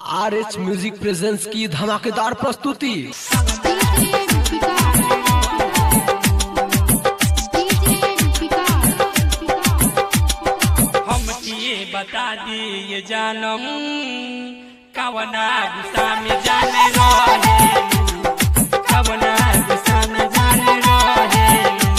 R H music presents की धमाकेदार प्रस्तुति हम किए बता दिए जानम कवना गुस्सा में जाने रहे कवना गुस्सा में जाने रहे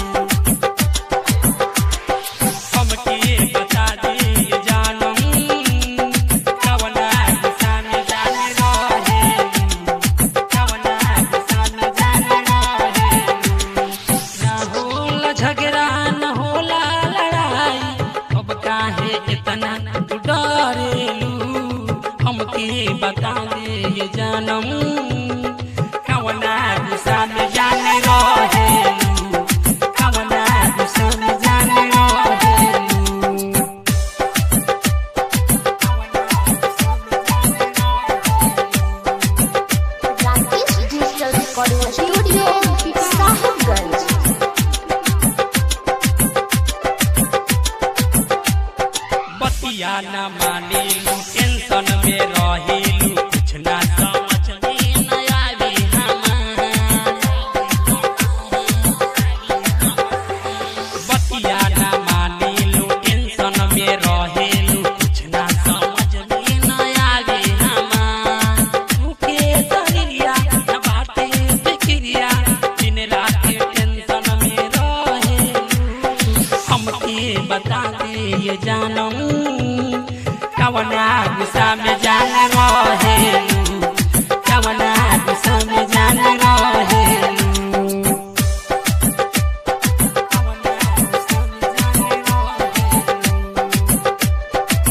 हम किए बता दिए जानम कवना गुस्सा में जाने रहे कवना गुस्सा में जाने रहे ना होला झगड़ा न होला लड़ाई अब काहे इतना तू डरेलू हमके बता दे ये जानम कवना गुस्सा में जाने रहेलू कवना गुस्सा में जाने रहेलू Rakesh digital recording studio Sahibganj बतिया न मानिलू टेंशन में रहिलू कुछ ना समझ में न आवी हमार बतिया न मानिलू टेंशन में रहिलू कुछ ना समझ में न आवी हमार मुके दरिया न बाटे फिक्रिया दिन रात टेंशन में रहेलू हमके बता दे ये जानम कवना गुस्सा में जान रहेलू कवना गुस्सा में जान रहेलू कवना गुस्सा में जान रहेलू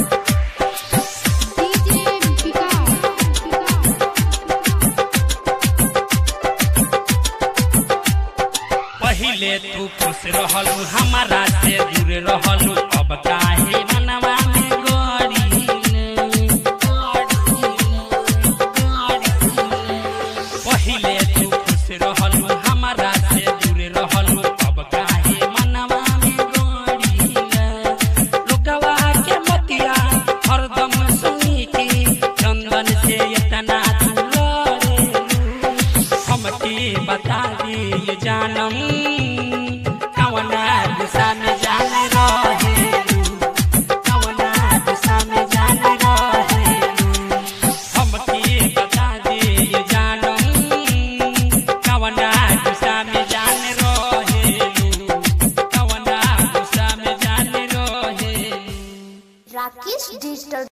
पहिले तू खुश रहलू हमारा से दूर रहलू अब काहे